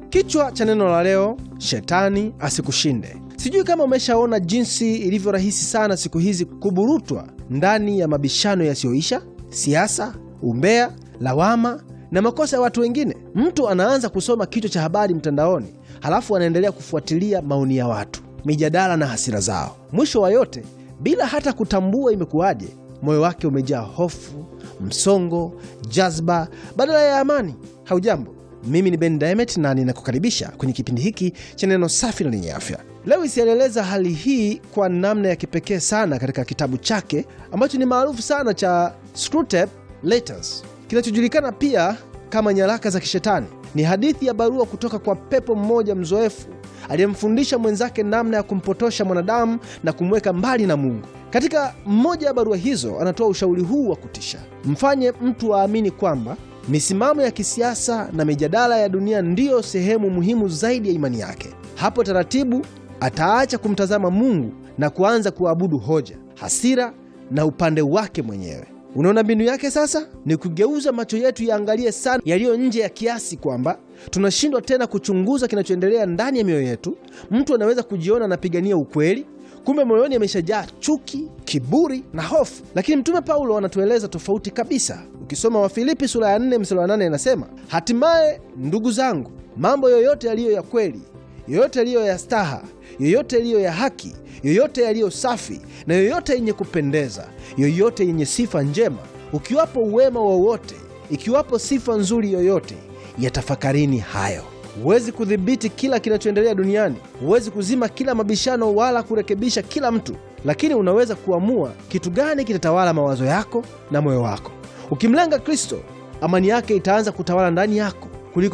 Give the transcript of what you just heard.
Kichwa cha neno la leo, shetani asikushinde. Sijui kama umeshaona jinsi ilivyo rahisi sana siku hizi kuburutwa ndani ya mabishano yasiyoisha, siasa, umbea, lawama na makosa ya watu wengine. Mtu anaanza kusoma kichwa cha habari mtandaoni, halafu anaendelea kufuatilia maoni ya watu, mijadala na hasira zao. Mwisho wa yote, bila hata kutambua imekuwaje, moyo wake umejaa hofu, msongo, jazba badala ya amani. Haujambo, mimi ni Ben Diamond na ninakukaribisha kwenye kipindi hiki cha neno safi na lenye afya. Lewis alieleza hali hii kwa namna ya kipekee sana katika kitabu chake ambacho ni maarufu sana cha Screwtape Letters, kinachojulikana pia kama nyaraka za kishetani. Ni hadithi ya barua kutoka kwa pepo mmoja mzoefu aliyemfundisha mwenzake namna ya kumpotosha mwanadamu na kumweka mbali na Mungu. Katika mmoja ya barua hizo anatoa ushauri huu wa kutisha: mfanye mtu aamini kwamba misimamo ya kisiasa na mijadala ya dunia ndiyo sehemu muhimu zaidi ya imani yake. Hapo taratibu ataacha kumtazama Mungu na kuanza kuabudu hoja, hasira na upande wake mwenyewe. Unaona mbinu yake sasa ni kugeuza macho yetu yaangalie sana yaliyo nje ya kiasi kwamba tunashindwa tena kuchunguza kinachoendelea ndani ya mioyo yetu. Mtu anaweza kujiona anapigania ukweli, kumbe moyoni ameshajaa chuki, kiburi na hofu. Lakini Mtume Paulo anatueleza tofauti kabisa. Ukisoma Wafilipi sura ya 4 mstari wa 8 inasema, hatimaye ndugu zangu, mambo yoyote yaliyo ya kweli, yoyote yaliyo ya staha, yoyote yaliyo ya haki, yoyote yaliyo safi na yoyote yenye kupendeza, yoyote yenye sifa njema, ukiwapo uwema wowote, ikiwapo sifa nzuri yoyote, yatafakarini hayo. Huwezi kudhibiti kila kinachoendelea duniani, huwezi kuzima kila mabishano wala kurekebisha kila mtu, lakini unaweza kuamua kitu gani kitatawala mawazo yako na moyo wako. Ukimlenga Kristo, amani yake itaanza kutawala ndani yako.